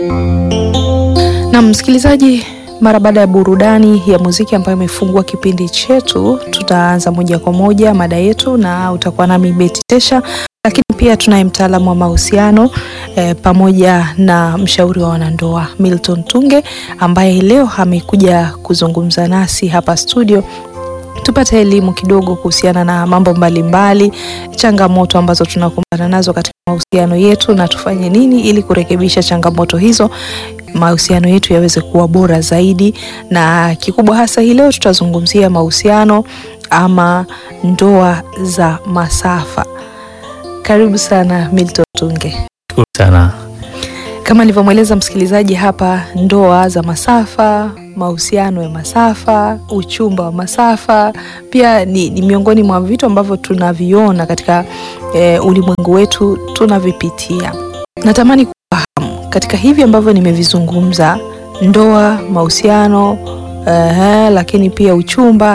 Na msikilizaji, mara baada ya burudani ya muziki ambayo imefungua kipindi chetu, tutaanza moja kwa moja mada yetu, na utakuwa nami Beti Tesha, lakini pia tunaye mtaalamu wa mahusiano eh, pamoja na mshauri wa wanandoa Milton Tunge ambaye leo amekuja kuzungumza nasi hapa studio tupate elimu kidogo kuhusiana na mambo mbalimbali mbali, changamoto ambazo tunakumbana nazo katika mahusiano yetu na tufanye nini ili kurekebisha changamoto hizo, mahusiano yetu yaweze kuwa bora zaidi. Na kikubwa hasa hii leo tutazungumzia mahusiano ama ndoa za masafa. Karibu sana Milton Tunge. Shukuru sana. Kama nilivyomweleza msikilizaji hapa, ndoa za masafa, mahusiano ya masafa, uchumba wa masafa pia ni, ni miongoni mwa vitu ambavyo tunaviona katika e, ulimwengu wetu tunavipitia. Natamani kufahamu katika hivi ambavyo nimevizungumza, ndoa, mahusiano e, lakini pia uchumba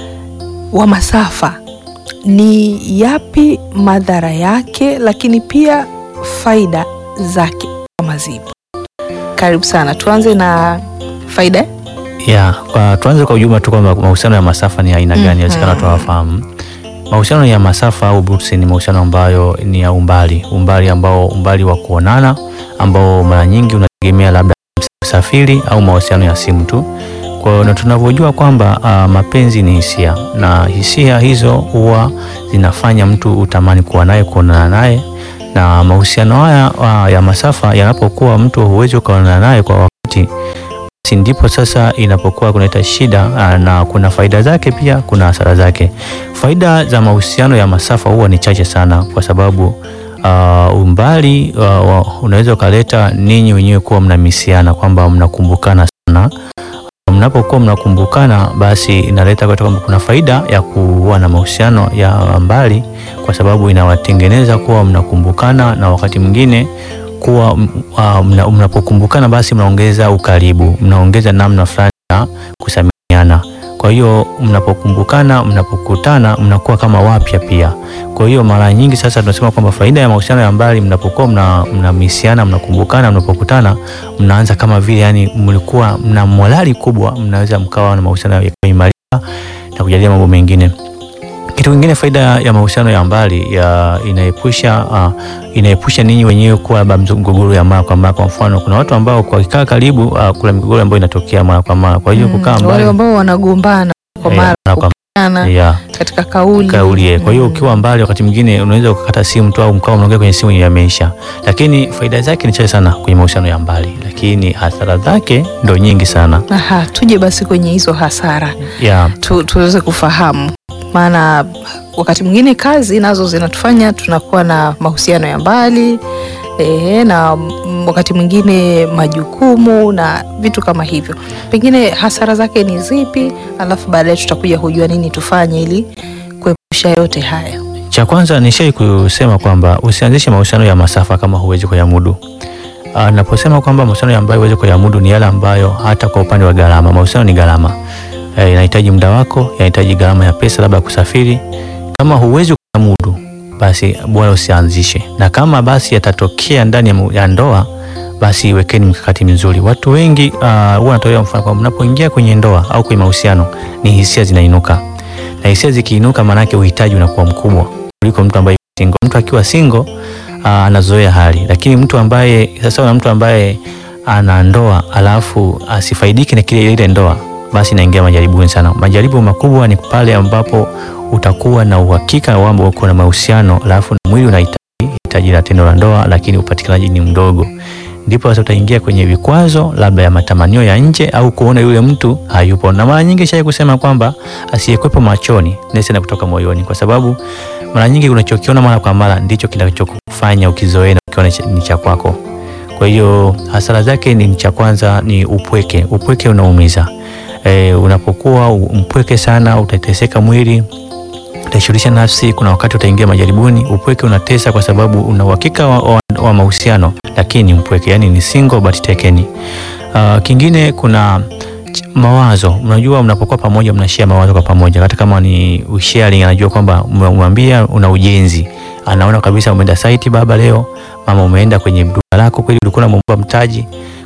wa masafa, ni yapi madhara yake, lakini pia faida zake kama zipo? Karibu sana, tuanze na faida. Ya, kwa tuanze kwa ujumla tu kwamba mahusiano ya masafa ni aina gani? Mhm. Inawezekana watu hawafahamu. Mahusiano ya masafa au bursi ni mahusiano ambayo ni ya umbali, umbali ambao umbali wa kuonana ambao mara nyingi unategemea labda usafiri au mahusiano ya simu tu. Kwa hiyo na tunavyojua kwamba ah, mapenzi ni hisia na hisia hizo huwa zinafanya mtu utamani kuwa naye, kuonana naye, na mahusiano haya ah, ya masafa yanapokuwa mtu huwezi ukaonana naye kwa wakati basi ndipo sasa inapokuwa kunaleta shida aa, na kuna faida zake pia kuna hasara zake. Faida za mahusiano ya masafa huwa ni chache sana, kwa sababu aa, umbali aa, wa- unaweza ukaleta ninyi wenyewe kuwa mnamisiana kwamba mnakumbukana sana. Mnapokuwa mnakumbukana, basi inaleta kwa kwamba kuna faida ya kuwa na mahusiano ya mbali, kwa sababu inawatengeneza kuwa mnakumbukana na wakati mwingine kuwa m- ah, mna- mnapokumbukana basi mnaongeza ukaribu, mnaongeza namna fulani ya kusaminiana. Kwa hiyo mnapokumbukana, mnapokutana, mnakuwa kama wapya pia. Kwa hiyo mara nyingi sasa tunasema kwamba faida ya mahusiano ya mbali, mnapokuwa mna mnamisiana, mnakumbukana, mnapokutana, mnaanza kama vile yani mlikuwa mna morali kubwa, mnaweza mkawa na mahusiano yakaimarika na kujadili mambo mengine. Kitu kingine, faida ya mahusiano ya mbali ya inaepusha uh, inaepusha ninyi wenyewe kuwa labda mgogoro ya mara kwa mara. Kwa mfano, kuna watu ambao kwa kikaa karibu uh, kuna migogoro ambayo inatokea mara kwa mara. Kwa hiyo kukaa wale mbali ambao wanagombana kwa eh, mara mara kwa kupigana yeah, katika kauli kauli eh. Kwa hiyo Mm. ukiwa mbali, wakati mwingine unaweza ukakata simu tu au mkao mnaongea kwenye simu yameisha, lakini faida zake ni chache sana kwenye mahusiano ya mbali, lakini hasara zake ndo nyingi sana Aha, tuje basi kwenye hizo hasara yeah. tu, tuweze kufahamu, maana wakati mwingine kazi nazo zinatufanya tunakuwa na mahusiano ya mbali ehe, na mm, wakati mwingine majukumu na vitu kama hivyo. Pengine hasara zake ni zipi, alafu baadaye tutakuja kujua nini tufanye ili kuepusha yote haya. Cha kwanza nishai kusema kwamba usianzishe mahusiano ya masafa kama huwezi kuyamudu. Ah, Naposema kwamba mahusiano ambayo huwezi kuyamudu ni yale ambayo hata kwa upande wa gharama, mahusiano ni gharama, Eh, inahitaji muda wako, inahitaji gharama ya pesa, labda kusafiri. Kama huwezi kuyamudu, basi bora usianzishe, na kama basi yatatokea ndani ya mu- ya ndoa, basi wekeni mikakati mizuri. Watu wengi ah, huwa wanatolea mfano kwamba mnapoingia kwenye ndoa au kwenye mahusiano, ni hisia zinainuka, na hisia zikiinuka, maanake uhitaji unakuwa mkubwa kuliko mtu ambaye yuko single. Mtu akiwa single ah, anazoea hali, lakini mtu ambaye sasa na mtu ambaye ana ndoa alafu asifaidike na kile ile ndoa, basi inaingia majaribuni sana. Majaribu makubwa ni pale ambapo utakuwa na uhakika kwamba uko na mahusiano alafu na mwili unahitaji hitaji la tendo la ndoa, lakini upatikanaji ni mdogo, ndipo sasa utaingia kwenye vikwazo labda ya matamanio ya nje au kuona yule mtu hayupo. Na mara nyingi shai kusema kwamba asiyekwepo machoni nesi na kutoka moyoni, kwa sababu mara nyingi unachokiona mara kwa mara ndicho kinachokufanya ukizoea na ukiona cha- ni cha kwako. Kwa hiyo hasara zake ni cha kwanza ni upweke. Upweke unaumiza. E, unapokuwa u- mpweke sana utateseka mwili, utaishughulisha nafsi. Kuna wakati utaingia majaribuni. Upweke unatesa kwa sababu una uhakika wa, wa, wa mahusiano lakini mpweke, yani ni single but taken. Uh, kingine kuna ch- mawazo. Unajua, mnapokuwa pamoja mnashare mawazo kwa pamoja, hata kama ni sharing. Anajua kwamba umemwambia una ujenzi, anaona kabisa umeenda site baba leo, mama umeenda kwenye duka lako, kweli ulikuwa unamuomba mtaji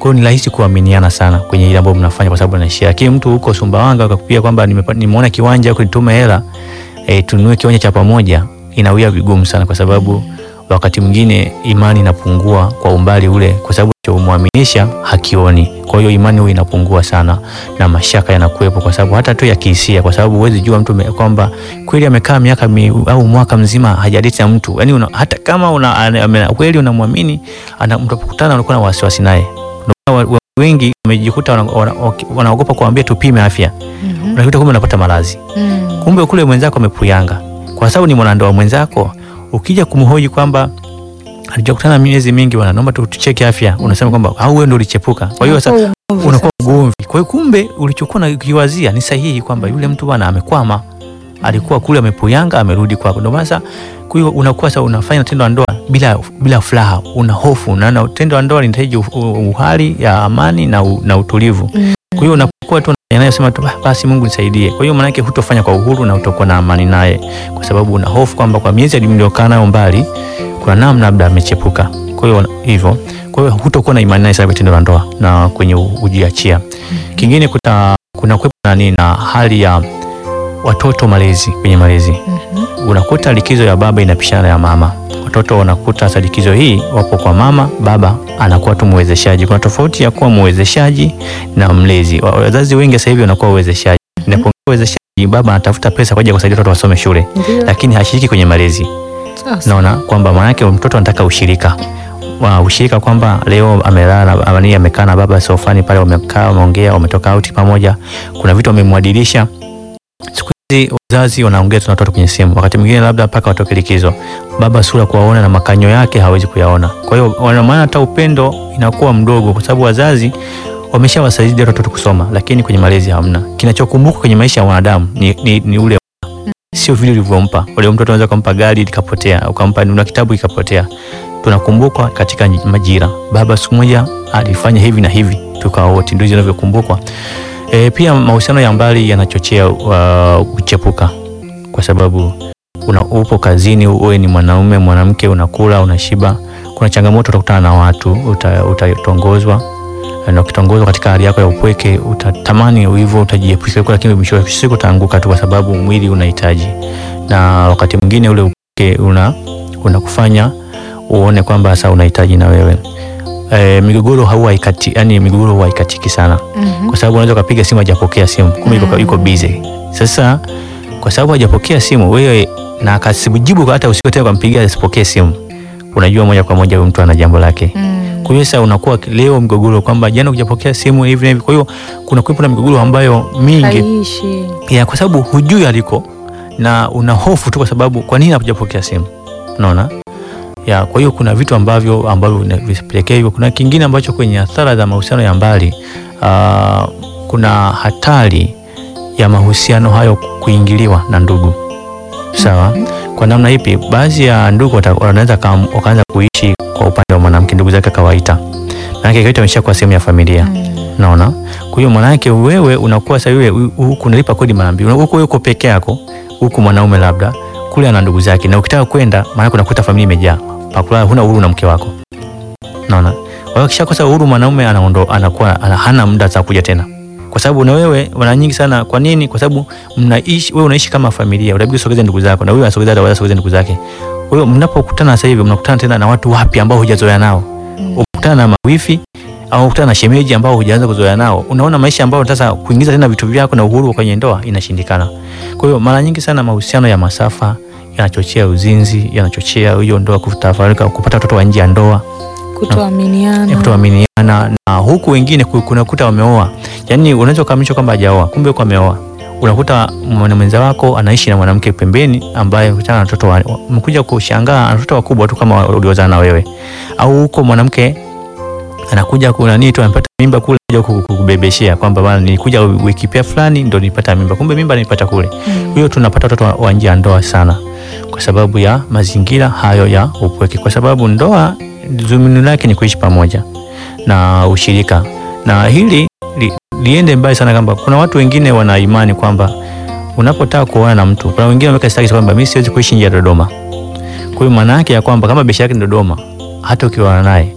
Kwa hiyo ni rahisi kuaminiana sana kwenye ile ambayo mnafanya kwa sababu anaishia. Lakini mtu huko Sumbawanga akakwambia kwamba nimepa- nimeona kiwanja huko nitume hela e, tununue kiwanja cha pamoja, inawia vigumu sana kwa sababu wakati mwingine imani inapungua kwa umbali ule, kwa sababu chomwaminisha hakioni. Kwa hiyo imani huwa inapungua sana na mashaka yanakuwepo, kwa sababu hata tu ya kihisia, kwa sababu huwezi jua mtu me- kwamba kweli amekaa miaka mi, au mwaka mzima hajadeti na mtu yani una, hata kama una, ane- ame- kweli unamwamini, ana- mtapokutana unakuwa na wasiwasi naye. Ndio maana wa- wa- wengi wamejikuta wana- wana- waki- wanaogopa kuambia tupime afya, Mhm. unakuta kumbe unapata maradhi Mm. kumbe kule mwenzako amepuyanga, kwa sababu ni mwanandoa mwenzako. Ukija kumhoji kwamba alijakutana miezi mingi, bwana, naomba tu- tucheke afya, unasema kwamba au wewe ndio ulichepuka. Kwa hiyo sasa Unakuwa ugomvi unakuwa ugomvi. Kwa hiyo kumbe ulichokuwa nakiwazia ni sahihi, kwamba yule mtu bwana amekwama, alikuwa kule amepuyanga, amerudi kwako. Ndio maana sasa, kwa hiyo unakuwa sasa unafanya tendo la ndoa bila bila furaha, una hofu, na na tendo la ndoa linahitaji u- u- uhali ya amani na, u, na utulivu. Mm. Kwa hiyo unakuwa tu yanayosema tu "Ah, basi Mungu nisaidie. Kwa hiyo maana yake hutofanya kwa uhuru na utakuwa na amani naye, kwa sababu una hofu kwamba kwa miezi mliokaa nayo mbali kuna namna labda amechepuka. Kwa hiyo hivyo, kwa hiyo hutokuwa na imani naye sana kwenye tendo la ndoa na kwenye u- ujiachia. Kingine kuta kuna kuwepo na nini na hali ya watoto malezi kwenye malezi Mhm. unakuta likizo ya baba inapishana ya mama. Watoto wanakuta sasa likizo hii wapo kwa mama, baba anakuwa tu mwezeshaji. Kuna tofauti ya kuwa mwezeshaji na mlezi. Wa- Wazazi wengi sasa hivi wanakuwa wezeshaji. Inapokuwa wezeshaji, baba anatafuta pesa kwa ajili ya kusaidia watoto wasome shule, Ndio. lakini hashiriki kwenye malezi. Sasa. Naona kwamba maana yake mtoto anataka ushirika wa ushirika kwamba leo amelala amani amekaa na baba sofani pale, wamekaa wameongea, wametoka out pamoja, kuna vitu wamemwadilisha. Siku hizi wazazi wanaongea tu na watoto kwenye simu, wakati mwingine labda mpaka watoke likizo, baba sura kuwaona na makanyo yake hawezi kuyaona. Kwa hiyo wana maana hata upendo inakuwa mdogo, kwa sababu wazazi wameshawasaidia watoto kusoma, lakini kwenye malezi hamna. Kinachokumbuka kwenye maisha ya wanadamu ni, ni, ni ule sio vile ulivyompa. Ule mtoto unaweza kumpa gari likapotea, ukampa na kitabu kikapotea. Tunakumbukwa katika majira, baba siku moja alifanya hivi na hivi, tukawa wote, ndio zinavyokumbukwa. E, pia mahusiano ya mbali yanachochea uh, kuchepuka, kwa sababu una, upo kazini, uwe ni mwanaume mwanamke, unakula unashiba, kuna changamoto, utakutana na watu, uta- utatongozwa na ukitongozwa katika hali yako ya upweke utatamani hivyo, utajiepusha huko, lakini mwisho wa siku utaanguka tu, kwa sababu mwili unahitaji, na wakati mwingine ule upweke una unakufanya uone kwamba sasa unahitaji na wewe e, migogoro hau haikati, yani migogoro huwa haikatiki sana, Mhm. kwa sababu unaweza ukapiga simu hajapokea simu, kumbe yuko, yuko busy. Sasa kwa sababu hajapokea simu wewe na akasijibu hata usiku tena ukampigia asipokee simu, unajua moja kwa moja huyu mtu ana jambo lake. Mm. Kwa hiyo sasa unakuwa leo mgogoro kwamba jana hujapokea simu hivi na hivi. Kwa hiyo kuna kuwepo na migogoro ambayo mingi Haiishi. ya kwa sababu hujui aliko na una hofu tu, kwa sababu kwa nini hujapokea simu, unaona ya. Kwa hiyo kuna vitu ambavyo ambavyo vinapelekea hivyo. Kuna kingine ambacho kwenye athara za mahusiano ya mbali aa, kuna hatari ya mahusiano hayo kuingiliwa na ndugu, sawa. Kwa namna ipi? Baadhi ya ndugu wata- wanaweza kam- wakaanza kuishi kwa upande wa mwanamke, ndugu zake kawaita, maanake kawaita ameshakuwa sehemu ya familia Mm. naona. Kwa hiyo mwanamke wewe unakuwa sasa, wewe u- huku unalipa kodi mara mbili, huku wewe uko peke yako, huku mwanaume labda kule ana ndugu zake, na ukitaka kwenda, maana unakuta familia imejaa, pakula huna uhuru na mke wako, naona. Kwa hiyo kishakosa uhuru, mwanaume anaondo anakuwa ana, hana muda za kuja tena, kwa sababu na wewe mara nyingi sana. Kwa nini? Kwa sababu mnaishi, wewe unaishi kama familia, unabidi usogeze ndugu zako, na wewe unasogeza hata wasogeze ndugu zake. Kwa hiyo mnapokutana sasa hivi, mnakutana tena na watu wapya ambao hujazoea nao, Mm. ukutana na mawifi au kukutana na shemeji ambao hujaanza kuzoea nao, unaona maisha ambayo sasa kuingiza tena vitu vyako na uhuru kwenye ndoa inashindikana. Kwa hiyo mara nyingi sana mahusiano ya masafa yanachochea uzinzi, yanachochea hiyo ndoa kutafarika, kupata watoto wa nje ya ndoa, Kutoaminiana. kutoaminiana, na huku wengine ku- kunakuta wameoa, yani unaweza ukaamishwa kwamba hajaoa, kumbe huko ameoa. Unakuta mwana mwenza wako anaishi na mwanamke pembeni ambaye kutana na watoto wa- mkuja kushangaa ana watoto wakubwa tu kama uliozaa na wewe, au huko mwanamke anakuja kuna nini tu amepata mimba kule kuja ku- ku- kubebeshea kwamba bana nilikuja wiki pia fulani ndo nilipata mimba, kumbe mimba nilipata kule. Mm. Kwa hiyo tunapata watoto wa- wa nje ya ndoa sana kwa sababu ya mazingira hayo ya upweke, kwa sababu ndoa dhumuni lake ni kuishi pamoja na ushirika, na hili li, liende mbali sana, kwamba kuna watu wengine wana imani kwamba unapotaka kuoana na mtu, kuna wengine wameweka staki kwamba mimi siwezi kuishi nje ya Dodoma. Kwa hiyo maana yake ya kwamba kama biashara yake ni Dodoma, hata ukioana naye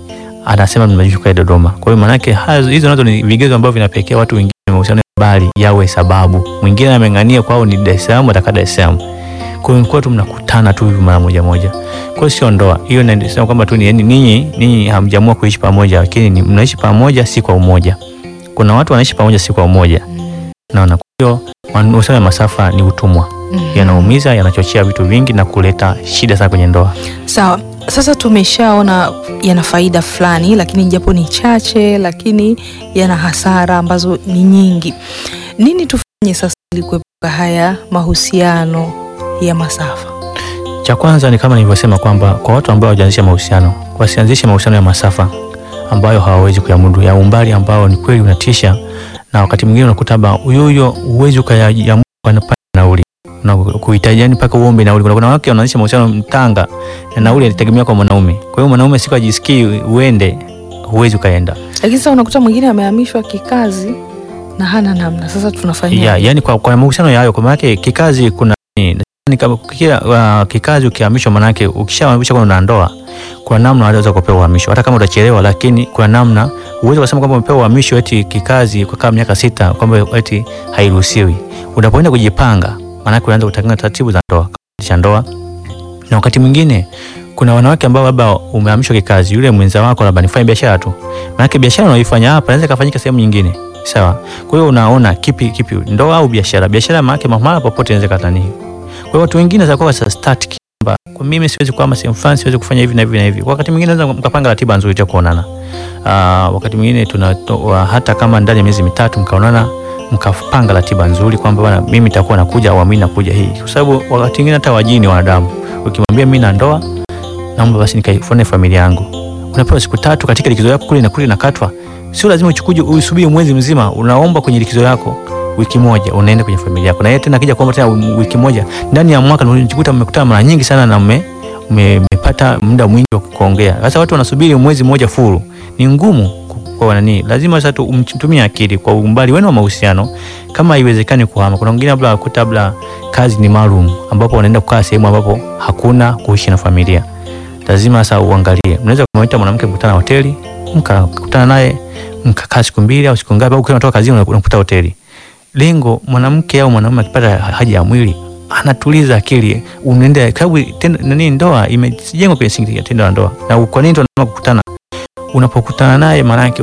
anasema mnashuka Dodoma. Kwa hiyo maanake hazo- hizo nazo ni vigezo ambavyo vinapelekea watu wengine mahusiano ya mbali yawe sababu. Mwingine ameng'ania kwao ni Dar es Salaam, atakaa Dar es Salaam. Kwa hiyo mkuwa tu mnakutana tu hivi mara moja moja. Kwa hiyo sio ndoa. Hiyo nasema kwamba tu ni yani ninyi ninyi hamjaamua kuishi pamoja lakini ni- mnaishi pamoja si kwa umoja. Kuna watu wanaishi pamoja si kwa umoja. Naona kwa hiyo mahusiano ya masafa ni utumwa. Mhm. Yanaumiza, yanachochea vitu vingi na kuleta shida sana kwenye ndoa. Sawa, sasa tumeshaona yana faida fulani, lakini japo ni chache, lakini yana hasara ambazo ni nyingi. Nini tufanye sasa ili kuepuka haya mahusiano ya masafa? Cha kwanza ni kama nilivyosema kwamba kwa watu ambao hawajaanzisha mahusiano, wasianzishe mahusiano ya masafa ambayo hawawezi kuyamudu, ya umbali ambao ni kweli unatisha, na wakati mwingine unakuta ba huyo huyo huwezi ukayamudu kwa nauli na kuhitaji yani mpaka uombe nauli. Kuna kuna wanawake wanaanzisha mahusiano mtanga na nauli inategemea kwa mwanaume. Kwa hiyo mwanaume siku ajisikii uende, huwezi ukaenda. Lakini sasa unakuta mwingine amehamishwa kikazi na hana namna. Sasa tunafanya Yeah, yani kwa, kwa mahusiano ya hayo kwa maana yake kikazi kuna ni kama kila uh, kikazi ukihamishwa, maana yake ukishahamishwa kuna ndoa, kuna namna unaweza kupewa uhamisho hata kama utachelewa, lakini kuna namna uweze kusema kwamba umepewa uhamisho eti kikazi kwa kama miaka sita kwamba eti hairuhusiwi. Unapoenda kujipanga, maana yake unaanza kutangaza taratibu za ndoa cha ndoa, na wakati mwingine kuna wanawake ambao labda umehamishwa kikazi, yule mwenza wako labda nifanye biashara tu, maana yake biashara unaoifanya hapa inaweza kufanyika sehemu nyingine Sawa. Kwa hiyo unaona kipi kipi, ndoa au biashara? Biashara maana yake mahali popote inaweza katani. Kwa hiyo watu wengine za kwa sasa start kwamba kwa mimi siwezi kuama sehemu fulani, siwezi kufanya hivi na hivi na hivi. Wakati mwingine naweza mkapanga ratiba nzuri ya kuonana. Ah, wakati mwingine tuna hata kama ndani ya miezi mitatu mkaonana mkapanga ratiba nzuri kwamba bwana, mimi nitakuwa nakuja au mimi nakuja hii, kwa sababu wakati mwingine hata wajini wanadamu, ukimwambia mimi na ndoa, naomba basi nikaifanye familia yangu, unapewa siku tatu katika likizo yako kule na kule nakatwa Sio lazima uchukuje usubiri mwezi mzima, unaomba kwenye likizo yako wiki moja, unaenda kwenye familia yako, na yeye tena akija kuomba tena wiki moja ndani ya mwaka, unajikuta mmekutana mara nyingi sana na mme mmepata muda mwingi wa kuongea. Sasa watu wanasubiri mwezi mmoja furu, ni ngumu kwa nani? Lazima sasa umtumie akili kwa umbali wenu wa mahusiano. Kama haiwezekani kuhama, kuna wengine labda wakuta labda kazi ni maalum, ambapo wanaenda kukaa sehemu ambapo hakuna kuishi na familia. Lazima sasa uangalie, mnaweza kumwita mwanamke mkutana hoteli, mkakutana naye mkakaa siku mbili au siku ngapi, au ukiwa unatoka kazini unakuta hoteli. Lengo mwanamke au mwanamume akipata haja ya mwili anatuliza akili, unaenda sababu nani, ndoa imejengwa kwenye singi ya tendo la ndoa. Na kwa nini tunataka kukutana? Unapokutana naye maana yake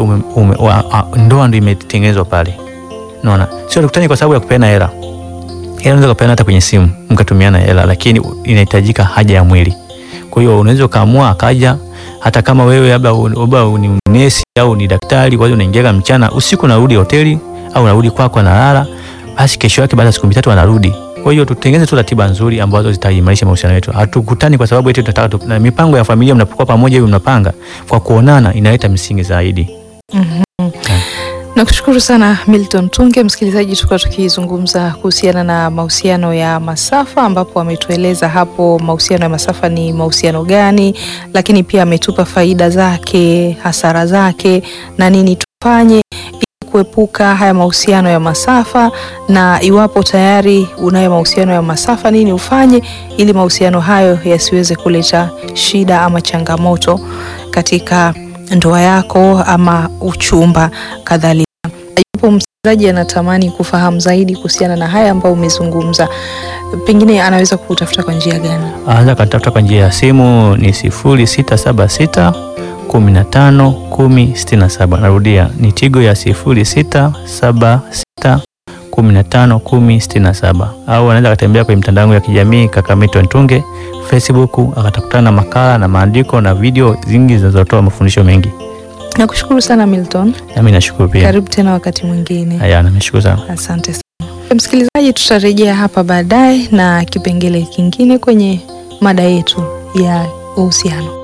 ndoa ndio imetengenezwa pale, unaona. Sio tukutane kwa sababu ya kupeana hela. Hela unaweza kupeana hata kwenye simu mkatumiana hela, lakini inahitajika haja ya mwili. Kwa hiyo unaweza ukaamua akaja hata kama wewe labda ni nesi au ni daktari, kwa hiyo unaingia mchana, usiku unarudi hoteli au unarudi kwako analala, basi kesho yake baada ya siku mitatu anarudi. Kwa hiyo tutengeneze tu ratiba nzuri ambazo zitaimarisha mahusiano yetu. Hatukutani kwa sababu eti tunataka na mipango ya familia, mnapokuwa pamoja hivi mnapanga kwa kuonana, inaleta msingi zaidi. mm -hmm. Nakushukuru sana Milton Tunge. Msikilizaji, tulikuwa tukizungumza kuhusiana na mahusiano ya masafa, ambapo ametueleza hapo mahusiano ya masafa ni mahusiano gani, lakini pia ametupa faida zake, hasara zake na nini tufanye ili kuepuka haya mahusiano ya masafa, na iwapo tayari unayo mahusiano ya masafa, nini ufanye ili mahusiano hayo yasiweze kuleta shida ama changamoto katika ndoa yako ama uchumba kadhalika. Yupo msikilizaji anatamani kufahamu zaidi kuhusiana na haya ambayo umezungumza, pengine anaweza kutafuta kwa njia gani? Anaweza katafuta kwa njia ya simu ni sifuri sita saba sita kumi na tano kumi sitini na saba. Narudia ni Tigo ya sifuri sita saba sita kumi na tano kumi sitini na saba, au anaweza akatembea kwenye mitandao ya kijamii kaka Milton Tunge Facebook, akatakutana na makala na maandiko na video zingi zinazotoa mafundisho mengi. Nakushukuru sana Milton. Nami nashukuru pia. Karibu tena wakati mwingine. Haya, namshukuru sana. Asante sana msikilizaji, tutarejea hapa baadaye na kipengele kingine kwenye mada yetu ya uhusiano.